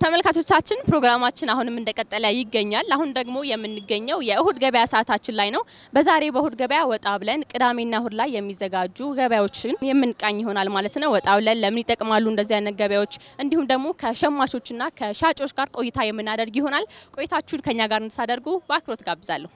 ተመልካቾቻችን ፕሮግራማችን አሁንም እንደቀጠለ ይገኛል። አሁን ደግሞ የምንገኘው የእሁድ ገበያ ሰዓታችን ላይ ነው። በዛሬ በእሁድ ገበያ ወጣ ብለን ቅዳሜና እሁድ ላይ የሚዘጋጁ ገበያዎችን የምንቃኝ ይሆናል ማለት ነው። ወጣ ብለን ለምን ይጠቅማሉ እንደዚህ አይነት ገበያዎች፣ እንዲሁም ደግሞ ከሸማቾችና ከሻጮች ጋር ቆይታ የምናደርግ ይሆናል። ቆይታችሁን ከኛ ጋር እንድታደርጉ በአክብሮት ጋብዛለሁ።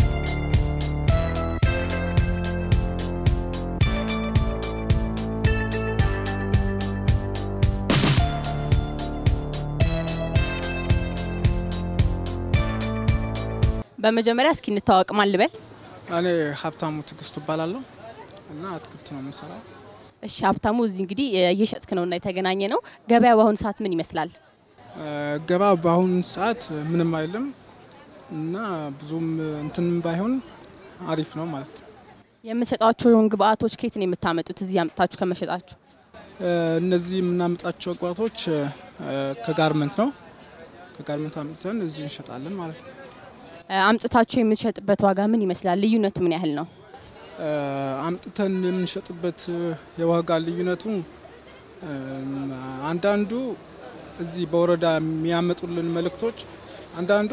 በመጀመሪያ እስኪ እንታወቅ። ማን ልበል? እኔ ሀብታሙ ትግስቱ እባላለሁ እና አትክልት ነው የምሰራው። እሺ ሀብታሙ፣ እዚህ እንግዲህ እየሸጥክ ነውና የተገናኘ ነው። ገበያ በአሁኑ ሰዓት ምን ይመስላል? ገባ በአሁኑ ሰዓት ምንም አይልም እና ብዙም እንትንም ባይሆን አሪፍ ነው ማለት ነው። የምትሸጧቸውን ግብአቶች ከየት ነው የምታመጡት? እዚህ አምጥታችሁ ከመሸጣችሁ እነዚህ የምናመጣቸው እግባቶች ከጋርመንት ነው። ከጋርመንት አምጥተን እዚህ እንሸጣለን ማለት ነው። አምጥታችሁ የምትሸጥበት ዋጋ ምን ይመስላል? ልዩነቱ ምን ያህል ነው? አምጥተን የምንሸጥበት የዋጋ ልዩነቱ አንዳንዱ እዚህ በወረዳ የሚያመጡልን መልእክቶች አንዳንዱ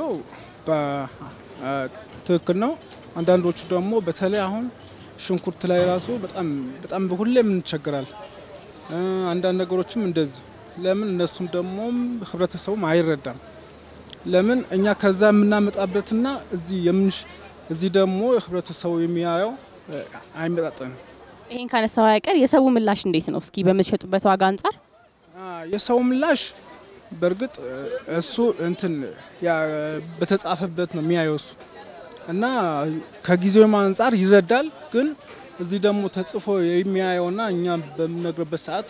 በትክክል ነው። አንዳንዶቹ ደግሞ በተለይ አሁን ሽንኩርት ላይ ራሱ በጣም በጣም ሁሌም እንቸገራል። አንዳንድ ነገሮችም እንደዚህ ለምን እነሱም ደግሞ ህብረተሰቡም አይረዳም። ለምን እኛ ከዛ የምናመጣበትና እዚህ የምንሽ እዚህ ደግሞ ህብረተሰቡ የሚያየው አይመጣጠንም። ይሄን ካነሳው አይቀር የሰው ምላሽ እንዴት ነው? እስኪ በምትሸጡበት ዋጋ አንጻር የሰው ምላሽ በእርግጥ እሱ እንትን በተጻፈበት ነው የሚያየው እሱ እና ከጊዜውም አንጻር ይረዳል። ግን እዚህ ደግሞ ተጽፎ የሚያየውና እኛ በምነግርበት ሰዓት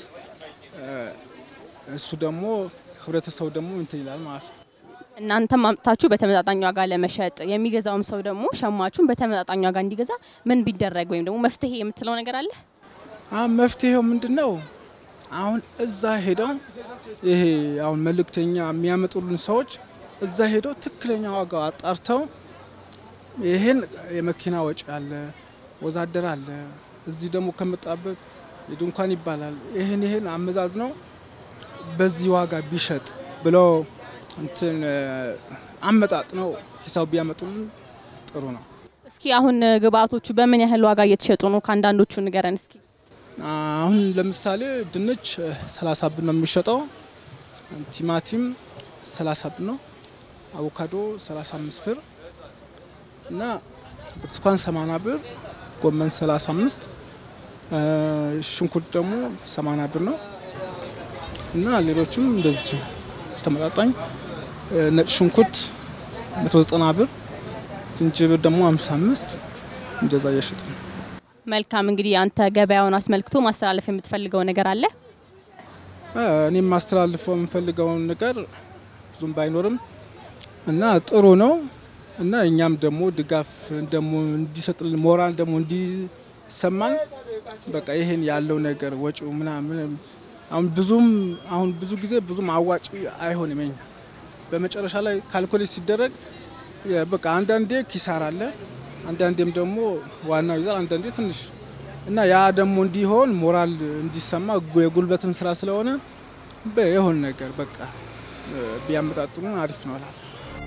እሱ ደግሞ ህብረተሰቡ ደግሞ እንትን ይላል ማለት ነው። እናንተም አምጥታችሁ በተመጣጣኝ ዋጋ ለመሸጥ የሚገዛውም ሰው ደግሞ ሸማቹን በተመጣጣኝ ዋጋ እንዲገዛ ምን ቢደረግ ወይም ደግሞ መፍትሄ የምትለው ነገር አለ? መፍትሄው ምንድን ነው? አሁን እዛ ሄደው ይሄ አሁን መልእክተኛ የሚያመጡልን ሰዎች እዛ ሄደው ትክክለኛ ዋጋ አጣርተው ይሄን የመኪና ወጪ አለ፣ ወዛደር አለ፣ እዚህ ደግሞ ከመጣበት የድንኳን ይባላል። ይሄን ይሄን አመዛዝ ነው በዚህ ዋጋ ቢሸጥ ብለው እንትን አመጣጥ ነው ሂሳብ ቢያመጡልን ጥሩ ነው። እስኪ አሁን ግብአቶቹ በምን ያህል ዋጋ እየተሸጡ ነው? ከአንዳንዶቹ ንገረን እስኪ። አሁን ለምሳሌ ድንች 30 ብር ነው የሚሸጠው። ቲማቲም 30 ብር ነው። አቮካዶ 35 ብር እና ብርቱካን 80 ብር፣ ጎመን 35፣ ሽንኩርት ደግሞ 80 ብር ነው እና ሌሎችም እንደዚህ ተመጣጣኝ ነጭ ሽንኩርት 190 ብር፣ ዝንጅብር ደግሞ 55 እንደዛ እየሸጥ ነው። መልካም እንግዲህ አንተ ገበያውን አስመልክቶ ማስተላለፍ የምትፈልገው ነገር አለ? እኔም ማስተላልፈው የምፈልገውን ነገር ብዙም ባይኖርም እና ጥሩ ነው እና እኛም ደግሞ ድጋፍ ደግሞ እንዲሰጥልን ሞራል ደግሞ እንዲሰማን በቃ ይሄን ያለው ነገር ወጪው ምናምን አሁን ብዙም አሁን ብዙ ጊዜ ብዙም አዋጭ አይሆንም። ኛ በመጨረሻ ላይ ካልኩሌት ሲደረግ በቃ አንዳንዴ ኪሳራ አለ፣ አንዳንዴም ደግሞ ዋናው ይዛል፣ አንዳንዴ ትንሽ እና ያ ደግሞ እንዲሆን ሞራል እንዲሰማ የጉልበትን ስራ ስለሆነ የሆን ነገር በቃ ቢያመጣጥኑ አሪፍ ነው እላለሁ።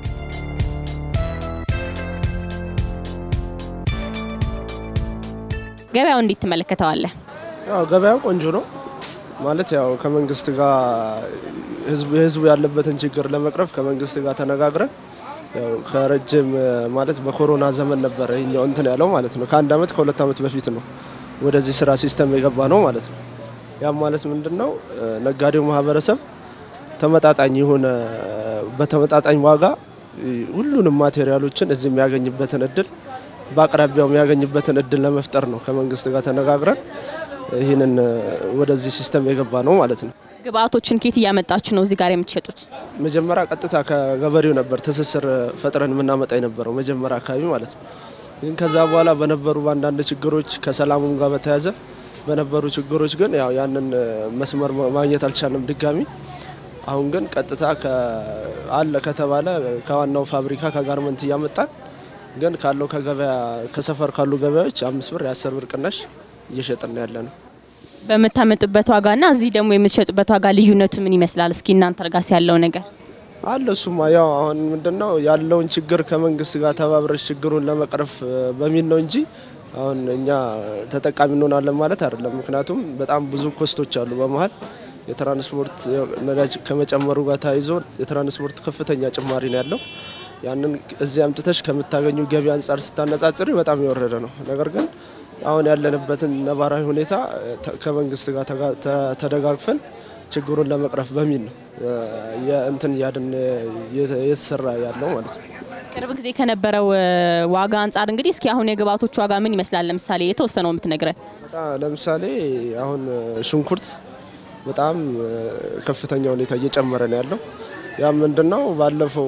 ገበያው እንዴት ትመለከተዋለህ? ያው ገበያው ቆንጆ ነው ማለት ያው ከመንግስት ጋር ህዝቡ ያለበትን ችግር ለመቅረፍ ከመንግስት ጋር ተነጋግረን ያው ከረጅም ማለት በኮሮና ዘመን ነበረ ይኛው እንትን ያለው ማለት ነው። ከአንድ አመት ከሁለት አመት በፊት ነው ወደዚህ ስራ ሲስተም የገባ ነው ማለት ነው። ያም ማለት ምንድን ነው ነጋዴው ማህበረሰብ ተመጣጣኝ የሆነ በተመጣጣኝ ዋጋ ሁሉንም ማቴሪያሎችን እዚህ የሚያገኝበትን እድል በአቅራቢያው የሚያገኝበትን እድል ለመፍጠር ነው ከመንግስት ጋር ተነጋግረን ይህንን ወደዚህ ሲስተም የገባ ነው ማለት ነው። ግብአቶችን ኬት እያመጣችሁ ነው እዚህ ጋር የምትሸጡት? መጀመሪያ ቀጥታ ከገበሬው ነበር ትስስር ፈጥረን የምናመጣ የነበረው መጀመሪያ አካባቢ ማለት ነው። ግን ከዛ በኋላ በነበሩ በአንዳንድ ችግሮች ከሰላሙም ጋር በተያያዘ በነበሩ ችግሮች ግን ያው ያንን መስመር ማግኘት አልቻልንም ድጋሚ። አሁን ግን ቀጥታ አለ ከተባለ ከዋናው ፋብሪካ ከጋርመንት እያመጣን ግን ካለው ከገበያ ከሰፈር ካሉ ገበያዎች አምስት ብር የአስር ብር ቅናሽ እየሸጥን ያለ ነው። በምታመጡበት ዋጋና እዚህ ደግሞ የምትሸጡበት ዋጋ ልዩነቱ ምን ይመስላል? እስኪ እናንተ ጋር ያለው ነገር አለ እሱማ ያው አሁን ምንድነው ያለውን ችግር ከመንግስት ጋር ተባብረሽ ችግሩን ለመቅረፍ በሚል ነው እንጂ አሁን እኛ ተጠቃሚ እንሆናለን ማለት አይደለም። ምክንያቱም በጣም ብዙ ኮስቶች አሉ በመሀል የትራንስፖርት ነዳጅ ከመጨመሩ ጋር ተያይዞ የትራንስፖርት ከፍተኛ ጭማሪ ነው ያለው። ያንን እዚህ አምጥተሽ ከምታገኙ ገቢ አንጻር ስታነጻጽሪ በጣም የወረደ ነው። ነገር ግን አሁን ያለንበትን ነባራዊ ሁኔታ ከመንግስት ጋር ተደጋግፈን ችግሩን ለመቅረፍ በሚል ነው የእንትን እያድን እየተሰራ ያለው ማለት ነው። ቅርብ ጊዜ ከነበረው ዋጋ አንጻር እንግዲህ እስኪ አሁን የግብአቶች ዋጋ ምን ይመስላል? ለምሳሌ የተወሰነው የምትነግረን። ለምሳሌ አሁን ሽንኩርት በጣም ከፍተኛ ሁኔታ እየጨመረ ነው ያለው። ያ ምንድን ነው ባለፈው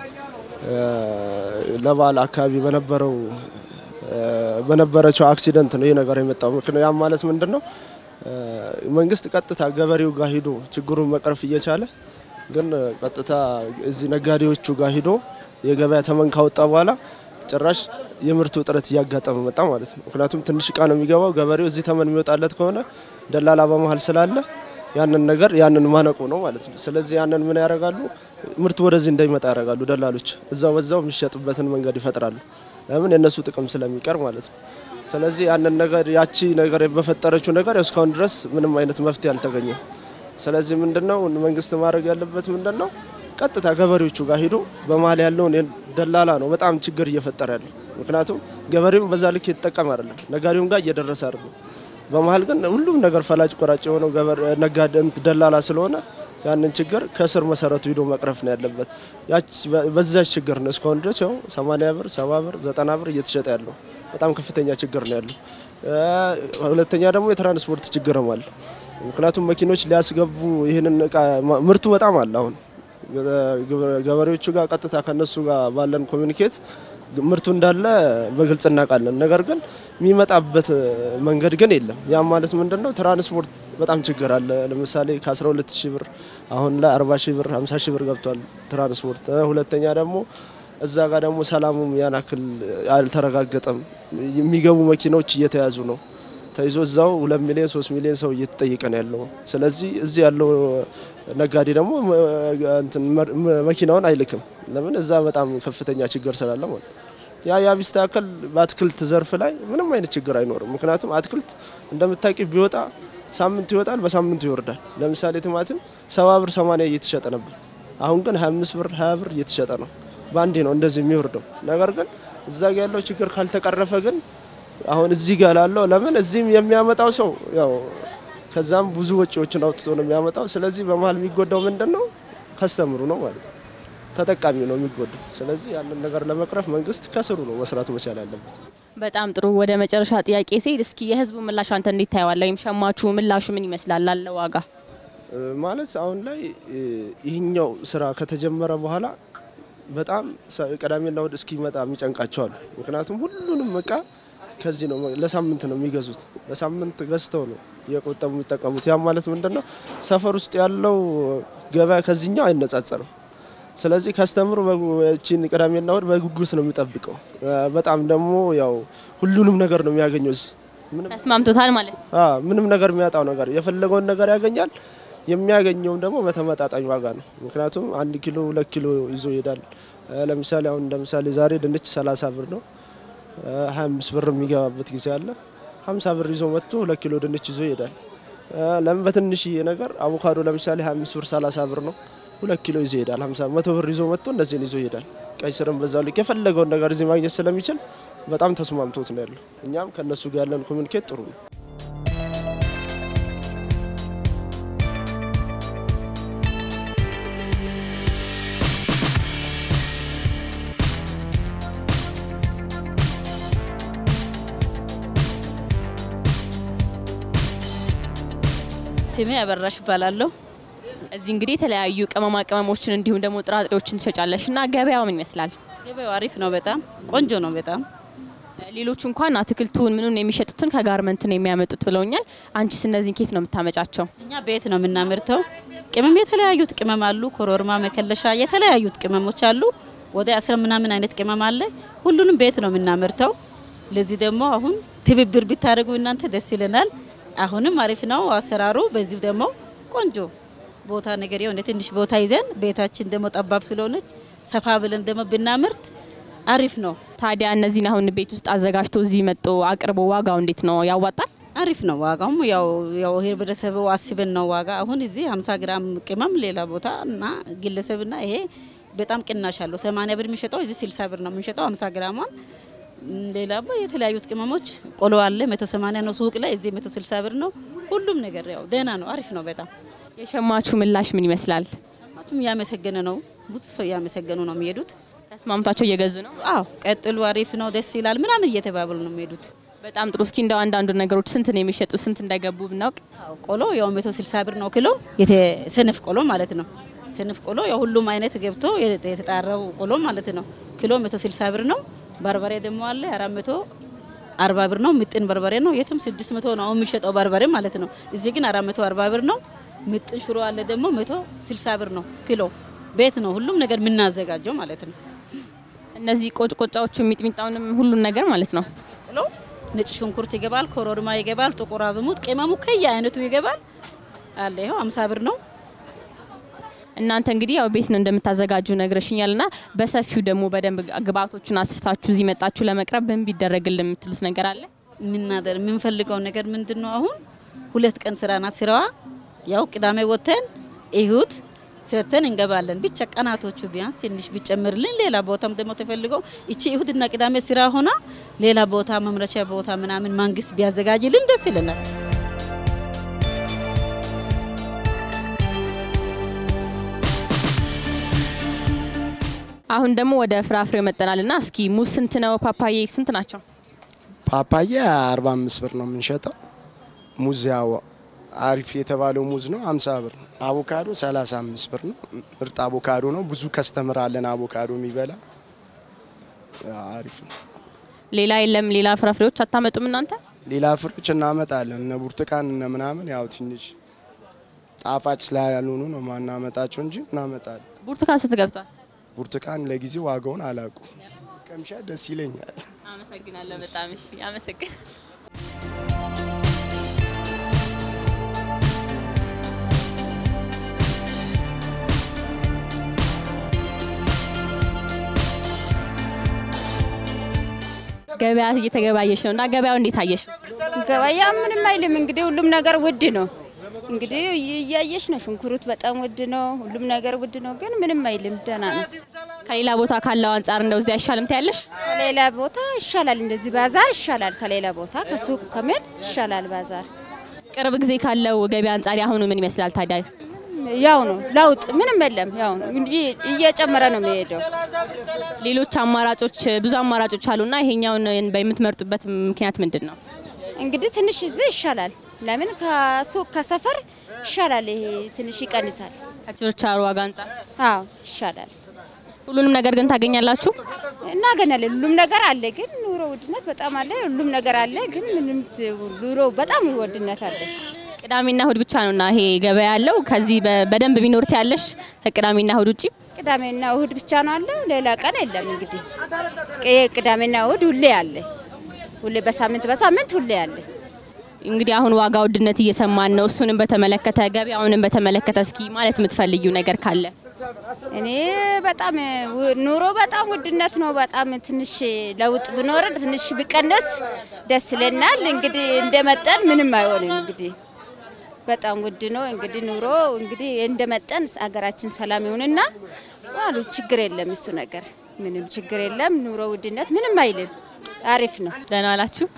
ለበዓል አካባቢ በነበረው በነበረችው አክሲደንት ነው ይህ ነገር የመጣው። ያም ማለት ምንድን ነው መንግስት ቀጥታ ገበሬው ጋር ሂዶ ችግሩን መቅረፍ እየቻለ ግን ቀጥታ እዚህ ነጋዴዎቹ ጋር ሂዶ የገበያ ተመን ካወጣ በኋላ ጭራሽ የምርቱ እጥረት እያጋጠመ መጣ ማለት ነው። ምክንያቱም ትንሽ እቃ ነው የሚገባው። ገበሬው እዚህ ተመን የሚወጣለት ከሆነ ደላላ በመሀል ስላለ ያንን ነገር ያንን ማነቆ ነው ማለት ነው። ስለዚህ ያንን ምን ያደርጋሉ? ምርቱ ወደዚህ እንዳይመጣ ያደርጋሉ ደላሎች። እዛው በዛው የሚሸጥበትን መንገድ ይፈጥራሉ። ለምን የእነሱ ጥቅም ስለሚቀር ማለት ነው። ስለዚህ ያንን ነገር ያቺ ነገር በፈጠረችው ነገር እስካሁን ድረስ ምንም አይነት መፍትሄ አልተገኘም። ስለዚህ ምንድነው መንግስት ማድረግ ያለበት ምንድነው ቀጥታ ገበሬዎቹ ጋር ሂዶ በመሀል ያለውን ደላላ ነው በጣም ችግር እየፈጠረ ያለው። ምክንያቱም ገበሬውም በዛ ልክ የተጠቀም አይደለም፣ ነጋዴውም ጋር እየደረሰ አይደለም። በመሀል ግን ሁሉም ነገር ፈላጭ ቆራጭ የሆነው ነጋዴ ደላላ ስለሆነ ያንን ችግር ከስር መሰረቱ ሂዶ መቅረፍ ነው ያለበት። በዛች ችግር ነው እስካሁን ድረስ ያው 80 ብር፣ 70 ብር፣ 90 ብር እየተሸጠ ያለው በጣም ከፍተኛ ችግር ነው ያለው። ሁለተኛ ደግሞ የትራንስፖርት ችግርም አለ። ምክንያቱም መኪኖች ሊያስገቡ ይህንን እቃ ምርቱ በጣም አለ አሁን ገበሬዎቹ ጋር ቀጥታ ከነሱ ጋር ባለን ኮሚኒኬት ምርቱ እንዳለ በግልጽ እናውቃለን። ነገር ግን የሚመጣበት መንገድ ግን የለም። ያም ማለት ምንድን ነው? ትራንስፖርት በጣም ችግር አለ። ለምሳሌ ከ12 ሺህ ብር አሁን ላይ 40 ሺህ ብር 50 ሺህ ብር ገብቷል ትራንስፖርት። ሁለተኛ ደግሞ እዛ ጋር ደግሞ ሰላሙም ያን ያክል አልተረጋገጠም። የሚገቡ መኪናዎች እየተያዙ ነው ተይዞ እዛው ሁለት ሚሊዮን ሶስት ሚሊዮን ሰው እየተጠየቀ ነው ያለው። ስለዚህ እዚህ ያለው ነጋዴ ደግሞ መኪናውን አይልክም። ለምን እዛ በጣም ከፍተኛ ችግር ስላለ ማለት ያ ያ ቢስተካከል በአትክልት ዘርፍ ላይ ምንም አይነት ችግር አይኖርም። ምክንያቱም አትክልት እንደምታቂ ቢወጣ ሳምንት ይወጣል፣ በሳምንቱ ይወርዳል። ለምሳሌ ቲማቲም ሰባ ብር ሰማንያ እየተሸጠ ነበር። አሁን ግን 25 ብር 20 ብር እየተሸጠ ነው። በአንዴ ነው እንደዚህ የሚወርደው። ነገር ግን እዛ ጋ ያለው ችግር ካልተቀረፈ ግን አሁን እዚህ ጋር ላለው ለምን እዚህም የሚያመጣው ሰው ያው ከዛም ብዙ ወጪዎችን አውጥቶ ነው የሚያመጣው። ስለዚህ በመሀል የሚጎዳው ምንድን ነው? ከስተምሩ ነው ማለት ነው፣ ተጠቃሚው ነው የሚጎዳው። ስለዚህ ያንን ነገር ለመቅረፍ መንግስት ከስሩ ነው መስራት መቻል ያለበት። በጣም ጥሩ። ወደ መጨረሻ ጥያቄ ሲሄድ እስኪ የህዝቡ ምላሽ አንተ እንዴት ታየዋለህ? ወይም ሸማቹ ምላሹ ምን ይመስላል ላለ ዋጋ ማለት አሁን ላይ ይህኛው ስራ ከተጀመረ በኋላ በጣም ቅዳሜና እሁድ እስኪመጣ የሚጨንቃቸዋሉ። ምክንያቱም ሁሉንም እቃ ከዚህ ነው ለሳምንት ነው የሚገዙት። ለሳምንት ገዝተው ነው እየቆጠቡ የሚጠቀሙት። ያም ማለት ምንድን ነው ሰፈር ውስጥ ያለው ገበያ ከዚህኛው አይነጻጸርም። ስለዚህ ከስተምሩ ቺን ቅዳሜና እሁድ በጉጉት ነው የሚጠብቀው። በጣም ደግሞ ያው ሁሉንም ነገር ነው የሚያገኘው እዚህ ተስማምቶታል ማለት ነው። ምንም ነገር የሚያጣው ነገር የፈለገውን ነገር ያገኛል። የሚያገኘውም ደግሞ በተመጣጣኝ ዋጋ ነው። ምክንያቱም አንድ ኪሎ ሁለት ኪሎ ይዞ ይሄዳል። ለምሳሌ አሁን ለምሳሌ ዛሬ ድንች 30 ብር ነው 25 ብር የሚገባበት ጊዜ አለ። 50 ብር ይዞ መጥቶ ሁለት ኪሎ ድንች ይዞ ይሄዳል። ለምን በትንሽዬ ነገር አቮካዶ ለምሳሌ 25 ብር 30 ብር ነው ሁለት ኪሎ ይዞ ይሄዳል። 50 መቶ ብር ይዞ መጥቶ እንደዚህን ይዞ ይሄዳል። ቀይ ስርም በዛው ልክ የፈለገውን ነገር እዚህ ማግኘት ስለሚችል በጣም ተስማምቶት ነው ያለው። እኛም ከእነሱ ጋር ያለን ኮሚኒኬት ጥሩ ነው። ስሜ አበራሽ እባላለሁ። እዚህ እንግዲህ የተለያዩ ቅመማ ቅመሞችን እንዲሁም ደግሞ ጥራጥሬዎችን ትሸጫለሽ እና ገበያው ምን ይመስላል? ገበያው አሪፍ ነው፣ በጣም ቆንጆ ነው። በጣም ሌሎቹ እንኳን አትክልቱን ምኑን የሚሸጡትን ከጋርመንት ነው የሚያመጡት ብለውኛል። አንቺስ እነዚህን ኬት ነው የምታመጫቸው? እኛ ቤት ነው የምናመርተው። ቅመም የተለያዩት ቅመም አሉ፣ ኮሮርማ፣ መከለሻ፣ የተለያዩት ቅመሞች አሉ። ወደ አስራ ምናምን አይነት ቅመም አለ። ሁሉንም ቤት ነው የምናመርተው። ለዚህ ደግሞ አሁን ትብብር ብታደርጉ እናንተ ደስ ይለናል። አሁንም አሪፍ ነው አሰራሩ። በዚህ ደግሞ ቆንጆ ቦታ ነገር የሆነ ትንሽ ቦታ ይዘን ቤታችን ደግሞ ጠባብ ስለሆነች ሰፋ ብለን ደግሞ ብናምርት አሪፍ ነው። ታዲያ እነዚህን አሁን ቤት ውስጥ አዘጋጅቶ እዚህ መጥቶ አቅርቦ ዋጋው እንዴት ነው? ያዋጣል? አሪፍ ነው። ዋጋውም ያው ያው ህብረተሰቡ አስበን ነው ዋጋ። አሁን እዚህ 50 ግራም ቅመም ሌላ ቦታ እና ግለሰብና ይሄ በጣም ቅናሽ አለው። 80 ብር የሚሸጠው እዚህ 60 ብር ነው የምንሸጠው 50 ግራሟን። ሌላ የተለያዩት ቅመሞች ቆሎ አለ 180 ነው ሱቅ ላይ፣ እዚህ 160 ብር ነው። ሁሉም ነገር ያው ደህና ነው፣ አሪፍ ነው በጣም። የሸማቹ ምላሽ ምን ይመስላል? ሸማቹም እያመሰገነ ነው። ብዙ ሰው እያመሰገኑ ነው የሚሄዱት። ተስማምቷቸው እየገዙ ነው? አዎ ቀጥሉ፣ አሪፍ ነው፣ ደስ ይላል ምናምን እየተባበሉ ነው የሚሄዱት። በጣም ጥሩ። እስኪ እንደው አንዳንዱ ነገሮች ስንት ነው የሚሸጡ? ስንት እንደገቡ ብናውቅ። አዎ ቆሎ ያው 160 ብር ነው ኪሎ፣ የሰነፍ ቆሎ ማለት ነው። ሰነፍ ቆሎ ያው ሁሉም አይነት ገብቶ የተጣራው ቆሎ ማለት ነው። ኪሎ 160 ብር ነው። በርበሬ ደግሞ አለ 440 ብር ነው። ምጥን በርበሬ ነው። የትም 600 ነው አሁን የሚሸጠው በርበሬ ማለት ነው። እዚህ ግን 440 ብር ነው። ምጥን ሽሮ አለ ደግሞ 160 ብር ነው ኪሎ። ቤት ነው ሁሉም ነገር የምናዘጋጀው ማለት ነው። እነዚህ ቆጭቆጫዎቹ ሚጥሚጣውንም ሁሉን ነገር ማለት ነው። ቆሎ ነጭ ሽንኩርት ይገባል፣ ኮረሪማ ይገባል፣ ጥቁር አዝሙድ፣ ቅመሙ ከየ አይነቱ ይገባል አለ። ይኸው 50 ብር ነው። እናንተ እንግዲህ ያው ቤት ነው እንደምታዘጋጁ ነግረሽኛል ና በሰፊው ደግሞ በደንብ ግብአቶቹን አስፍታችሁ እዚህ መጣችሁ ለመቅረብ ምን ቢደረግልን የምትሉት ነገር አለ? የምናደር የምንፈልገው ነገር ምንድን ነው? አሁን ሁለት ቀን ስራ ናት ስራዋ። ያው ቅዳሜ ወጥተን እሁድ ሰርተን እንገባለን። ብቻ ቀናቶቹ ቢያንስ ትንሽ ቢጨምርልን፣ ሌላ ቦታም ደግሞ ተፈልገው እቺ እሁድና ቅዳሜ ስራ ሆና ሌላ ቦታ መምረቻ ቦታ ምናምን መንግስት ቢያዘጋጅልን ደስ ይለናል። አሁን ደግሞ ወደ ፍራፍሬው መጠናል ና እስኪ ሙዝ ስንት ነው? ፓፓዬ ስንት ናቸው? ፓፓያ 45 ብር ነው የምንሸጠው። ሙዝ ያው አሪፍ የተባለው ሙዝ ነው 50 ብር ነው። አቮካዶ 35 ብር ነው። ምርጥ አቮካዶ ነው። ብዙ ከስተምር አለን አቮካዶ የሚበላ አሪፍ ነው። ሌላ የለም? ሌላ ፍራፍሬዎች አታመጡም እናንተ? ሌላ ፍሬዎች እናመጣለን እነ ብርቱካን እነ ምናምን ያው ትንሽ ጣፋጭ ስላልሆኑ ነው ማናመጣቸው እንጂ እናመጣለን። ብርቱካን ስንት ገብቷል? ብርቱካን ለጊዜው ዋጋውን አላውቁ ቀምሻ ደስ ይለኛል። አመሰግናለሁ በጣም እሺ፣ አመሰግን ገበያ እየተገባየሽ ነው እና ገበያው እንዴት አየሽ? ገበያ ምንም አይልም። እንግዲህ ሁሉም ነገር ውድ ነው። እንግዲህ እያየሽ ነው። ሽንኩርት በጣም ውድ ነው። ሁሉም ነገር ውድ ነው፣ ግን ምንም አይልም። ደህና ነው። ከሌላ ቦታ ካለው አንጻር እንደው እዚህ አይሻልም ትያለሽ? ከሌላ ቦታ ይሻላል። እንደዚህ ባዛር ይሻላል። ከሌላ ቦታ ከሱቅ ከመሄድ ይሻላል ባዛር። ቅርብ ጊዜ ካለው ገበያ አንጻር ያሁኑ ምን ይመስላል ታዲያ? ያው ነው ለውጥ ምንም የለም። ያው ነው እንግዲህ እየጨመረ ነው የሚሄደው። ሌሎች አማራጮች ብዙ አማራጮች አሉና ይሄኛውን በምትመርጡበት ምክንያት ምንድን ነው? እንግዲህ ትንሽ እዚህ ይሻላል። ለምን ከሱቅ ከሰፈር ይሻላል። ይሄ ትንሽ ይቀንሳል። ከችርቻሮ ዋጋ አንጻር አዎ ይሻላል። ሁሉንም ነገር ግን ታገኛላችሁ? እናገኛለን። ሁሉም ነገር አለ፣ ግን ኑሮ ውድነት በጣም አለ። ሁሉም ነገር አለ፣ ግን ምንም ኑሮ በጣም ውድነት አለ። ቅዳሜና እሁድ ብቻ ነውና ይሄ ገበያ ያለው። ከዚህ በደንብ ቢኖርት ያለሽ ከቅዳሜና እሁድ ውጪ ቅዳሜና እሁድ ብቻ ነው አለ፣ ሌላ ቀን የለም። እንግዲህ ቅዳሜና እሁድ ሁሌ አለ፣ ሁሌ በሳምንት በሳምንት ሁሌ አለ። እንግዲህ አሁን ዋጋ ውድነት እየሰማን ነው። እሱንም በተመለከተ ገበያውንም በተመለከተ እስኪ ማለት የምትፈልጊው ነገር ካለ? እኔ በጣም ኑሮ በጣም ውድነት ነው። በጣም ትንሽ ለውጥ ቢኖር ትንሽ ቢቀነስ ደስ ይለናል። እንግዲህ እንደመጠን ምንም አይሆንም። እንግዲህ በጣም ውድ ነው። እንግዲህ ኑሮ እንግዲህ እንደመጠን አገራችን ሰላም ይሁንና አሉ ችግር የለም። እሱ ነገር ምንም ችግር የለም። ኑሮ ውድነት ምንም አይልም። አሪፍ ነው። ደህና ዋላችሁ?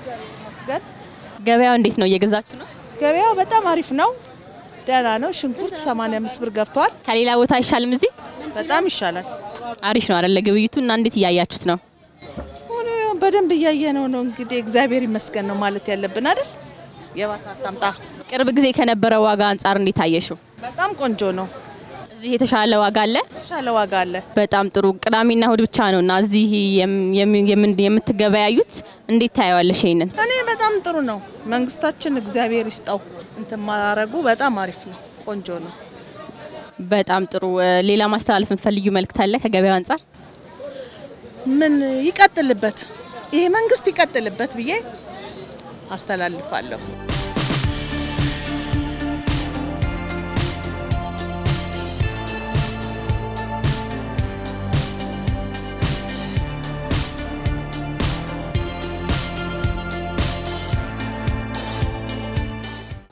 ገበያው እንዴት ነው? እየገዛችሁ ነው? ገበያው በጣም አሪፍ ነው። ደህና ነው። ሽንኩርት 85 ብር ገብቷል። ከሌላ ቦታ አይሻልም? እዚህ በጣም ይሻላል። አሪፍ ነው አይደለ? ግብይቱ እና እንዴት እያያችሁት ነው? ሆኖ በደንብ እያየነው ነው። እንግዲህ እግዚአብሔር ይመስገን ነው ማለት ያለብን አይደል? የባሰ አታምጣ። ቅርብ ጊዜ ከነበረው ዋጋ አንጻር እንዴት አየሽው? በጣም ቆንጆ ነው። እዚህ የተሻለ ዋጋ አለ? የተሻለ ዋጋ አለ። በጣም ጥሩ። ቅዳሜና እሁድ ብቻ ነው እና እዚህ የምትገበያዩት እንዴት ታየዋለሽ? ይሄንን እኔ በጣም ጥሩ ነው። መንግስታችን እግዚአብሔር ይስጠው እንትን ማረጉ በጣም አሪፍ ነው። ቆንጆ ነው። በጣም ጥሩ። ሌላ ማስተላለፍ የምትፈልጊው መልእክት አለ ከገበያው አንጻር? ምን ይቀጥልበት፣ ይሄ መንግስት ይቀጥልበት ብዬ አስተላልፋለሁ።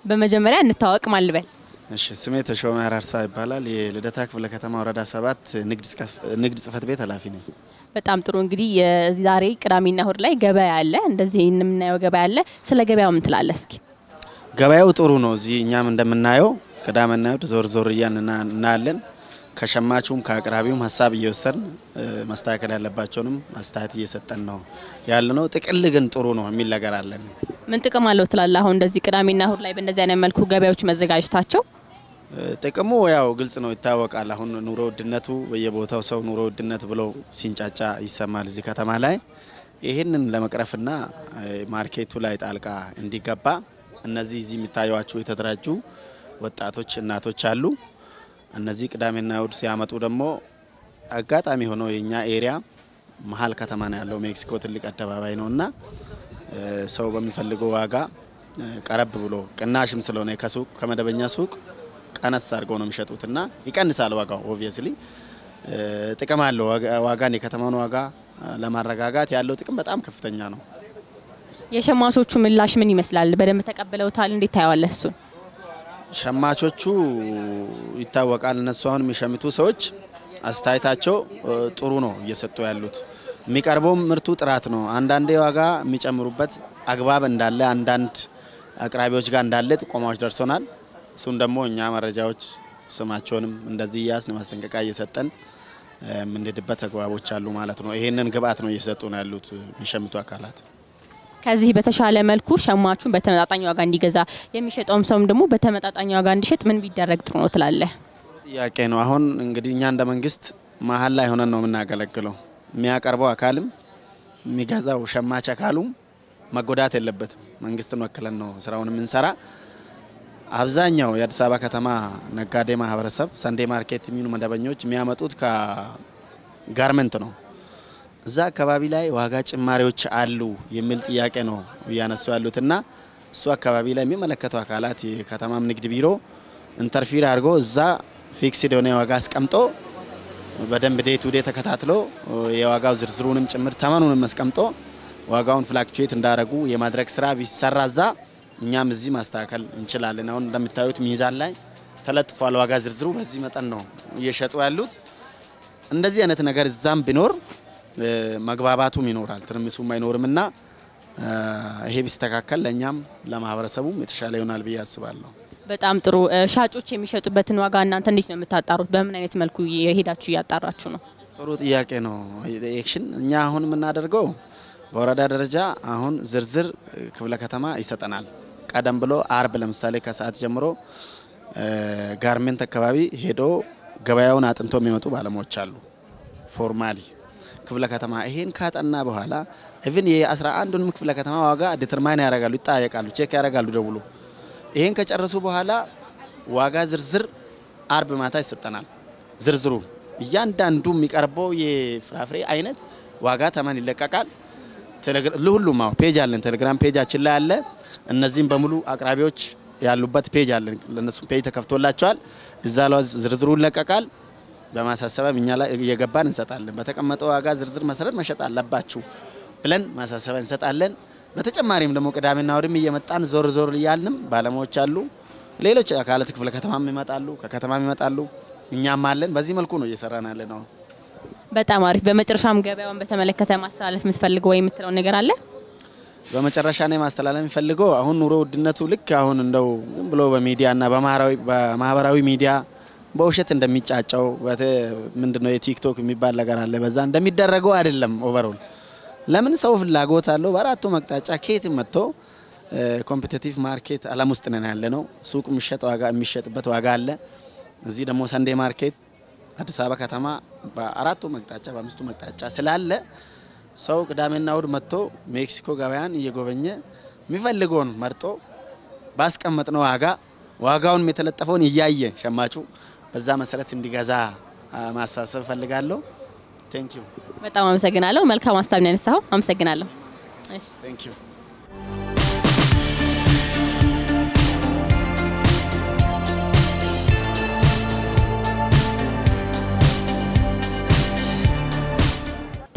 በመጀመሪያ እንታወቅ ማልበል እሺ ስሜ ተሾመ አራርሳ ይባላል። የልደታ ክፍለ ከተማ ወረዳ ሰባት ንግድ ጽሕፈት ቤት ኃላፊ ነኝ። በጣም ጥሩ እንግዲህ የዛሬ ቅዳሜና እሁድ ላይ ገበያ አለ። እንደዚህ የምናየው ገበያ አለ። ስለ ገበያው ምን ትላለህ እስኪ? ገበያው ጥሩ ነው። እዚህ እኛም እንደምናየው ቅዳሜና እሁድ ዞር ዞር እያን እናያለን። ከሸማቹም ከአቅራቢውም ሀሳብ እየወሰድን መስተካከል ያለባቸውንም አስተያየት እየሰጠን ነው ያለ ነው። ጥቅል ግን ጥሩ ነው የሚል ነገር አለን። ምን ጥቅም አለው ትላለህ? አሁን እንደዚህ ቅዳሜና እሁድ ላይ በእንደዚህ አይነት መልኩ ገበያዎች መዘጋጀታቸው ጥቅሙ ያው ግልጽ ነው፣ ይታወቃል። አሁን ኑሮ ውድነቱ በየቦታው ሰው ኑሮ ውድነት ብሎ ሲንጫጫ ይሰማል እዚህ ከተማ ላይ። ይህንን ለመቅረፍና ማርኬቱ ላይ ጣልቃ እንዲገባ እነዚህ እዚህ የሚታዩቸው የተደራጁ ወጣቶች እናቶች አሉ። እነዚህ ቅዳሜና እሁድ ሲያመጡ ደግሞ አጋጣሚ ሆነው የኛ ኤሪያ መሀል ከተማ ነው ያለው። ሜክሲኮ ትልቅ አደባባይ ነው እና ሰው በሚፈልገው ዋጋ ቀረብ ብሎ ቅናሽም ስለሆነ ከሱቅ ከመደበኛ ሱቅ ቀነስ አድርገው ነው የሚሸጡት እና ይቀንሳል ዋጋው። ኦብቪየስሊ ጥቅም አለው። ዋጋን የከተማውን ዋጋ ለማረጋጋት ያለው ጥቅም በጣም ከፍተኛ ነው። የሸማቾቹ ምላሽ ምን ይመስላል? በደንብ ተቀብለውታል? እንዴት ታየዋለህ እሱን? ሸማቾቹ ይታወቃል። እነሱ አሁን የሚሸምቱ ሰዎች አስተያየታቸው ጥሩ ነው እየሰጡ ያሉት። የሚቀርበው ምርቱ ጥራት ነው። አንዳንዴ ዋጋ የሚጨምሩበት አግባብ እንዳለ አንዳንድ አቅራቢዎች ጋር እንዳለ ጥቆማዎች ደርሶናል። እሱን ደግሞ እኛ መረጃዎች ስማቸውንም እንደዚህ እያስን ማስጠንቀቂያ እየሰጠን የምንሄድበት አግባቦች አሉ ማለት ነው። ይሄንን ግብአት ነው እየሰጡ ነው ያሉት የሚሸምቱ አካላት። ከዚህ በተሻለ መልኩ ሸማቹን በተመጣጣኝ ዋጋ እንዲገዛ የሚሸጠውም ሰውም ደግሞ በተመጣጣኝ ዋጋ እንዲሸጥ ምን ቢደረግ ጥሩ ነው ትላለህ? ጥያቄ ነው። አሁን እንግዲህ እኛ እንደ መንግስት መሀል ላይ ሆነን ነው የምናገለግለው። የሚያቀርበው አካልም የሚገዛው ሸማች አካሉም መጎዳት የለበትም። መንግስትን ወክለን ነው ስራውን የምንሰራ። አብዛኛው የአዲስ አበባ ከተማ ነጋዴ ማህበረሰብ ሰንዴ ማርኬት የሚሉ መደበኞች የሚያመጡት ከጋርመንት ነው። እዛ አካባቢ ላይ ዋጋ ጭማሪዎች አሉ የሚል ጥያቄ ነው እያነሱ ያሉት እና እሱ አካባቢ ላይ የሚመለከተው አካላት የከተማም ንግድ ቢሮ ኢንተርፊር አድርጎ እዛ ፊክስድ የሆነ ዋጋ አስቀምጦ በደንብ ዴይ ቱ ዴይ ተከታትሎ የዋጋው ዝርዝሩንም ጭምር ተመኑንም አስቀምጦ ዋጋውን ፍላክቹዌት እንዳደረጉ የማድረግ ስራ ቢሰራ እዛ እኛም እዚህ ማስተካከል እንችላለን። አሁን እንደምታዩት ሚዛን ላይ ተለጥፏል ዋጋ ዝርዝሩ በዚህ መጠን ነው እየሸጡ ያሉት። እንደዚህ አይነት ነገር እዛም ቢኖር መግባባቱም ይኖራል፣ ትርምሱም አይኖርም እና ይሄ ቢስተካከል ለእኛም ለማህበረሰቡም የተሻለ ይሆናል ብዬ አስባለሁ። በጣም ጥሩ። ሻጮች የሚሸጡበትን ዋጋ እናንተ እንዴት ነው የምታጣሩት? በምን አይነት መልኩ የሄዳችሁ እያጣራችሁ ነው? ጥሩ ጥያቄ ነው። ኤክሽን እኛ አሁን የምናደርገው በወረዳ ደረጃ አሁን ዝርዝር ክፍለ ከተማ ይሰጠናል። ቀደም ብሎ አርብ ለምሳሌ ከሰዓት ጀምሮ ጋርሜንት አካባቢ ሄዶ ገበያውን አጥንቶ የሚመጡ ባለሙያዎች አሉ። ፎርማሊ ክፍለ ከተማ ይሄን ካጠና በኋላ ኢቭን የአስራ አንዱንም ክፍለ ከተማ ዋጋ ዲተርማይን ያደርጋሉ፣ ይጠያየቃሉ፣ ቼክ ያደርጋሉ ደውሎ። ይሄን ከጨረሱ በኋላ ዋጋ ዝርዝር አርብ ማታ ይሰጠናል። ዝርዝሩ እያንዳንዱ የሚቀርበው የፍራፍሬ አይነት ዋጋ ተመን ይለቀቃል። ለሁሉም አዎ ፔጅ አለን፣ ቴሌግራም ፔጃችን ላይ አለ። እነዚህም በሙሉ አቅራቢዎች ያሉበት ፔጅ አለን። ለነሱ ፔጅ ተከፍቶላቸዋል። እዛ ላይ ዝርዝሩ ይለቀቃል። በማሳሰቢያም እኛ ላይ እየገባን እንሰጣለን። በተቀመጠው ዋጋ ዝርዝር መሰረት መሸጥ አለባችሁ ብለን ማሳሰቢያ እንሰጣለን። በተጨማሪም ደግሞ ቅዳሜና እሁድም እየመጣን ዞር ዞር እያልንም ባለሙያዎች አሉ። ሌሎች አካላት ክፍለ ከተማም ይመጣሉ፣ ከከተማም ይመጣሉ። እኛም አለን። በዚህ መልኩ ነው እየሰራን ያለ ነው። በጣም አሪፍ። በመጨረሻም ገበያውን በተመለከተ ማስተላለፍ የምትፈልገው ወይ የምትለው ነገር አለ? በመጨረሻ ነው ማስተላለፍ የሚፈልገው አሁን ኑሮ ውድነቱ ልክ አሁን እንደው ዝም ብሎ በሚዲያና በማህበራዊ ሚዲያ በውሸት እንደሚጫጫው ምንድነው የቲክቶክ የሚባል ነገር አለ። በዛ እንደሚደረገው አይደለም። ኦቨሮል ለምን ሰው ፍላጎት አለው። በአራቱ መቅጣጫ ከየት መጥቶ ኮምፒቲቲቭ ማርኬት አለም ውስጥ ነን ያለ ነው። ሱቅ የሚሸጥ ዋጋ የሚሸጥበት ዋጋ አለ። እዚህ ደግሞ ሰንዴ ማርኬት አዲስ አበባ ከተማ በአራቱ መቅጣጫ በአምስቱ መቅጣጫ ስላለ ሰው ቅዳሜና እሁድ መጥቶ ሜክሲኮ ገበያን እየጎበኘ የሚፈልገውን መርጦ ባስቀመጥነው ዋጋ ዋጋውን የተለጠፈውን እያየ ሸማቹ በዛ መሰረት እንዲገዛ ማሳሰብ እፈልጋለሁ። ቴንክ ዩ። በጣም አመሰግናለሁ። መልካም ሀሳብ ነው ያነሳኸው። አመሰግናለሁ። እሺ ቴንክ ዩ።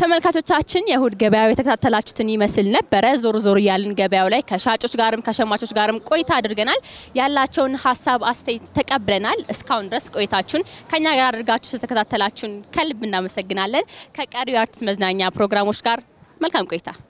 ተመልካቾቻችን የእሁድ ገበያው የተከታተላችሁትን ይመስል ነበረ። ዞር ዞር እያልን ገበያው ላይ ከሻጮች ጋርም ከሸማቾች ጋርም ቆይታ አድርገናል። ያላቸውን ሀሳብ አስተያየት ተቀብለናል። እስካሁን ድረስ ቆይታችሁን ከኛ ጋር አድርጋችሁ ስለተከታተላችሁን ከልብ እናመሰግናለን። ከቀሪው የአርቲስት መዝናኛ ፕሮግራሞች ጋር መልካም ቆይታ